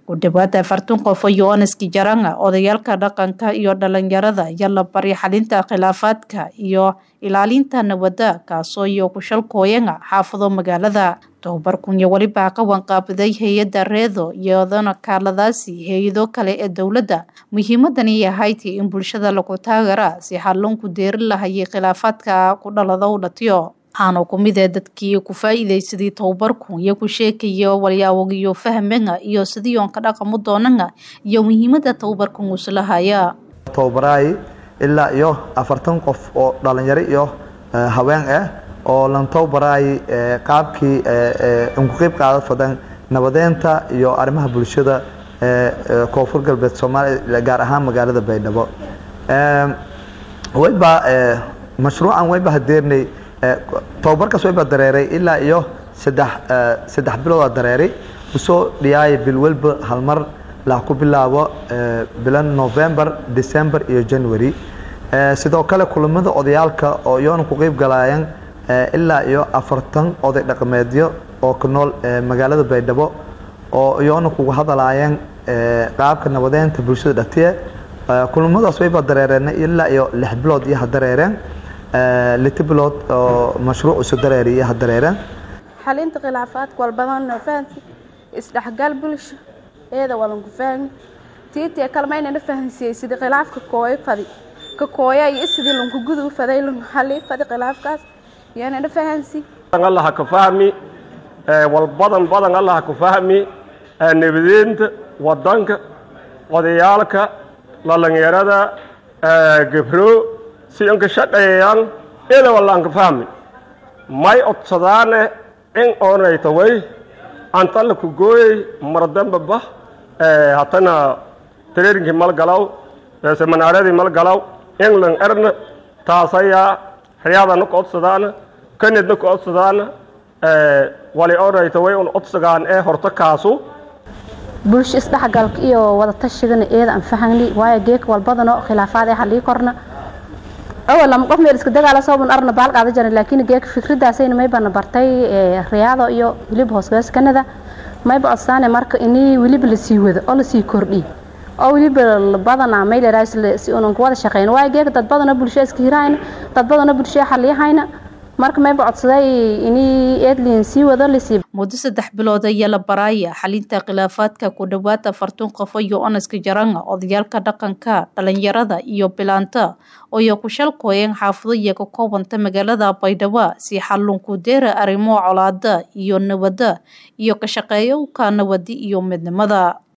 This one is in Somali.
ku dhawaada afartan qof oo yohaneski jaranga odayaalka dhaqanka iyo dhalinyarada ayaa la baray xalinta khilaafaadka iyo ilaalinta nabadda kaasoo iyo kushalkooyanga xaafado magaalada tobabar kunya welibaa ka wanqaabiday hay-adda reedo iyadana kaaladaasi hay-ado kale ee dowladda muhiimadani yahayti in bulshada lagu taagara si xalunku deeri lahayay khilaafaadka ku dhalada u dhatiyo waxaana ku mid ee dadkii ku faa-iideysaday tobabarku iyo ku sheekaya walyaawagiyo fahmenga iyo sidii oon ka dhaqamo doonanga iyo muhiimada tobabarkan uslahaya tobabaraay ilaa iyo afartan qof oo dhalinyaro iyo haween ah oo lan tobabaraay qaabkii unku qeyb qaada fadan nabadeynta iyo arrimaha bulshada koonfur galbeed soomaaliya gaar ahaan magaalada baydhabo wayba mashruucan wayba hadeernay tobabarkaas wayba dareeray ilaa iyo saddex saddex biloodaa dareeray usoo dhiyaaya bil walba halmar la ku bilaabo bilan november december iyo january sidoo kale kulamada odayaalka oo iyoona ku qeyb galaayeen ilaa iyo afartan oday dhaqameedyo oo ku nool magaalada baydhabo oo iyoona kuga hadalaayeen qaabka nabadeynta bulshada dhatiye kulamadaas wayba dareereen ilaa iyo lix bilood iyo ha dareereen lita bilood oo mashruuc isu dareeri iyo ha dareereen xalinta khilaafaadka walbadanoo fahansi isdhexgal bulsho eeda walanku fahmi tiitii kalmaynana fahansiiyey sidii khilaafka kooyo fadi ka kooya iyo sidii lanku gudu faday lanku xali fadi khilaafkaas yanana fahansi allaha ka fahmi walbadan badan allaha ka fahmi nabadeynta wadanka odayaalka dhalinyarada gabro si anka shaqeeyaan ida wallaan ka fahmi may odsadaane in oonayta way antalla ku gooyey mardamba bah hatana trainkii mal galaw seminaaradii mal galaw england erna taasayaa riyadana ku odsadaana kanadna ku odsadaana wali oonayta way un odsagaan ee horta kaasu bulsho isdhexgalka iyo wada tashigana eeda aan fahangni waayo geeka walbadano khilaafaad ee halii korna awal lama qof meel iska dagaala sababun arna baal qaada jiran laakiin geeka fikradaasayna maybana bartay riyaado iyo weliba hoosgaas kanada mayba codsaane marka inii weliba lasii wado oo lasii kordhiy oo weliba badana maylerais si unan kuwada shaqeyn waayo geeka dad badana bulsho iska hirahayna dad badana bulsho xaliyahayna marka mayba codsaday inii eedlin sii wado lasii muddo saddex bilood ayaa la baraaya xalinta khilaafaadka ku dhowaad afartan qof iyo onaska jaranga odayaalka dhaqanka dhalinyarada iyo bilaanta ooyo ku shalkooyeen xaafado iyo ka koobanta magaalada baydhabo si xalunku deera arrimo colaada iyo nabadda iyo ka shaqeeyowka nabadi iyo midnimada